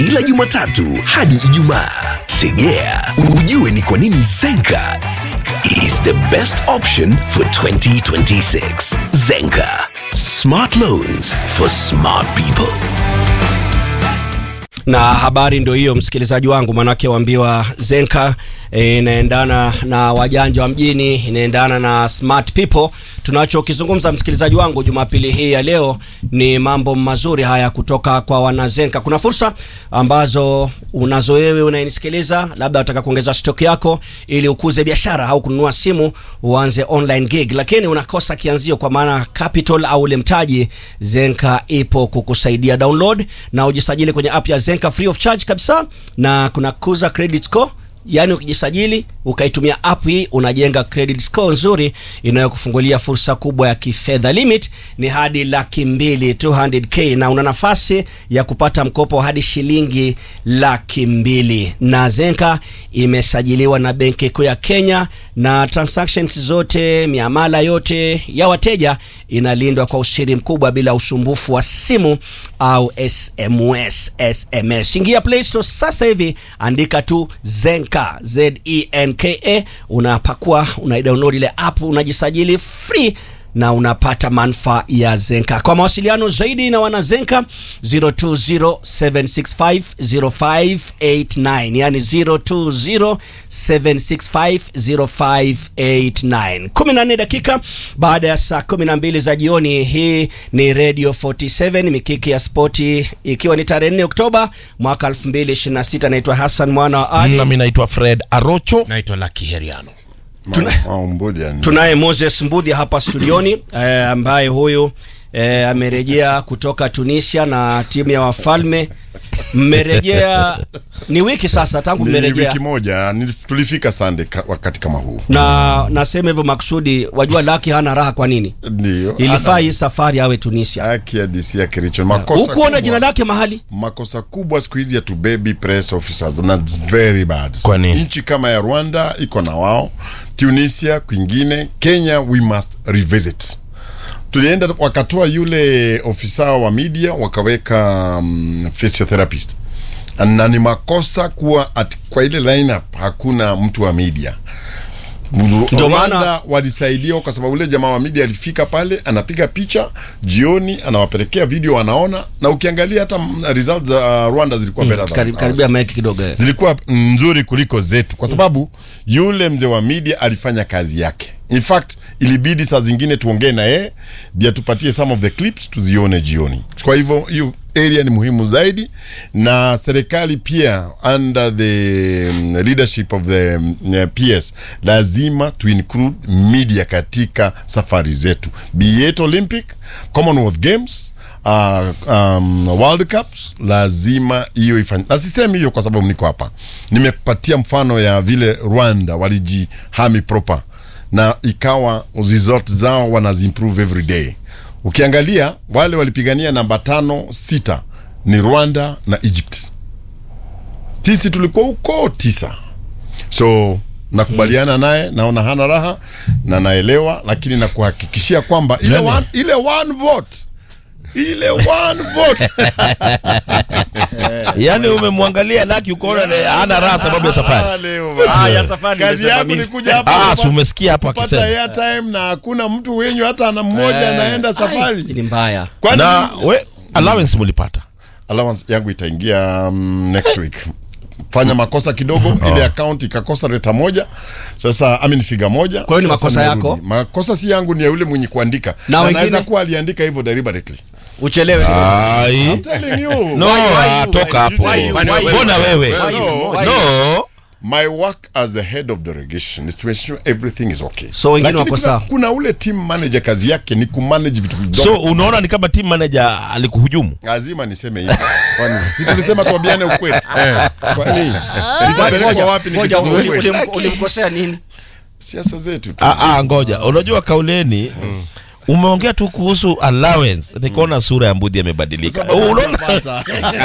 Kila Jumatatu hadi Ijumaa. Tegea ujue ni kwa nini Zenka is the best option for 2026. Zenka, smart loans for smart people. na habari ndio hiyo msikilizaji wangu manake waambiwa zenka eh, inaendana na wajanja wa mjini inaendana na smart people tunachokizungumza msikilizaji wangu jumapili hii ya leo ni mambo mazuri haya kutoka kwa wanazenka kuna fursa ambazo unazo wewe unayenisikiliza labda unataka kuongeza stock yako ili ukuze biashara au kununua simu uanze online gig lakini unakosa kianzio kwa maana capital au ule mtaji zenka ipo kukusaidia download na ujisajili kwenye app ya zenka free of charge kabisa na kuna kuza credit score yaani ukijisajili ukaitumia app hii unajenga credit score nzuri inayokufungulia fursa kubwa ya kifedha limit ni hadi laki mbili 200k na una nafasi ya kupata mkopo hadi shilingi laki mbili na zenka imesajiliwa na benki kuu ya kenya na transactions zote miamala yote ya wateja inalindwa kwa usiri mkubwa bila usumbufu wa simu au sms sms ingia play store sasa hivi andika tu zenka zenka unapakua unaidownload ile app unajisajili free na unapata manufaa ya zenka kwa mawasiliano zaidi na wana zenka 0207650589 yani 0207650589 14 dakika baada ya saa 12 za jioni hii ni radio 47 mikiki ya spoti ikiwa ni tarehe 4 oktoba mwaka 2026 naitwa hassan mwana wa ali nami naitwa fred arocho naitwa Lucky Heriano. tunaye moses mbudhi hapa studioni eh, ambaye huyu eh, amerejea kutoka tunisia na timu ya wafalme mmerejea ni wiki sasa tangu ni mmerejea wiki moja ni- tulifika sande ka, wakati kama huu na nasema hivyo maksudi wajua laki hana raha kwa nini ndio ilifaa hii safari awe tunisia haki ya DC ya Kericho makosa hukuona kubwa- jina lake mahali makosa kubwa siku hizi ya to baby press officers and that's very bad Kwa nini? nchi kama ya Rwanda iko na wao Tunisia kwingine Kenya we must revisit tulienda wakatoa yule ofisa wa media wakaweka um, physiotherapist na ni makosa kuwa at, kwa ile lineup hakuna mtu wa media Ndio maana- Rwanda walisaidia kwa sababu ule jamaa wa media alifika pale anapiga picha jioni anawapelekea video wanaona na ukiangalia hata mm, results za uh, Rwanda zilikuwa better than Karib, ours. karibia maiki kidogo eh. zilikuwa nzuri kuliko zetu kwa sababu yule mzee wa media alifanya kazi yake in fact ilibidi saa zingine tuongee na yeye ndio atupatie some of the clips tuzione jioni kwa hivyo hiyo area ni muhimu zaidi na serikali pia under the um, leadership of the um, PS lazima to include media katika safari zetu be it Olympic Commonwealth Games uh, um, World Cups lazima hiyo ifanye, na sisemi hiyo kwa sababu niko hapa. Nimepatia mfano ya vile Rwanda walijihami proper na ikawa resort zao wanazimprove every day. Ukiangalia wale walipigania namba tano sita ni Rwanda na Egypt, sisi tulikuwa huko tisa so nakubaliana naye, naona hana raha na naelewa, lakini nakuhakikishia kwamba ile Nani? one, ile one vote ile one vote yaani umemwangalia laki ukaona ne- hana raha sababu ya safari Ah, leo Ah, bana. ya safari kazi nimesema yangu mimi. ni kuja hapa Ah, kupata- si umesikia hapo kupata akisema. airtime na hakuna mtu wenyu hata ana mmoja Eh, anaenda ai, safari ni mbaya Kwani na we allowance mulipata allowance yangu itaingia um, next week fanya makosa kidogo ile account ikakosa leta moja sasa I mean figa moja Kwa hiyo ni Sasa makosa nimerudi. yako? makosa si yangu ni ya yule mwenye kuandika Na na wengine? anaweza kuwa aliandika hivyo deliberately uchelewe ai I'm telling you no Why- why ah, you- toka why you- hapo why you- why you- mbona wewe Why you- why you- no my work as the head of delegation is to ensure everything is okay So wengine Lakini wako kuna, sawa? kuna ule team manager kazi yake ni kumanage vitu vidogo so unaona ni kama team manager alikuhujumu lazima niseme hivyo kwani si tulisema tuambiane ukweli kwani nitapelekwa wapi Ngoja, nikisema uli- ukweli ulim- ulimkosea nini siasa zetu tu ah, ah, ngoja unajua kauleni umeongea tu kuhusu allowance nikaona sura ya mbudhi amebadilika Sababu unaona sijapata.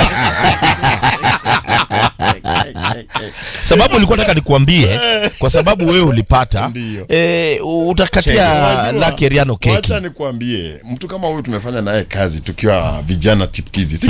sababu ulikuwa nataka nikuambie kwa sababu wewe ulipata Ndiyo. e, utakatia Unajua, laki Eriano keki wacha nikuambie mtu kama huyu tumefanya naye kazi tukiwa vijana chipkizi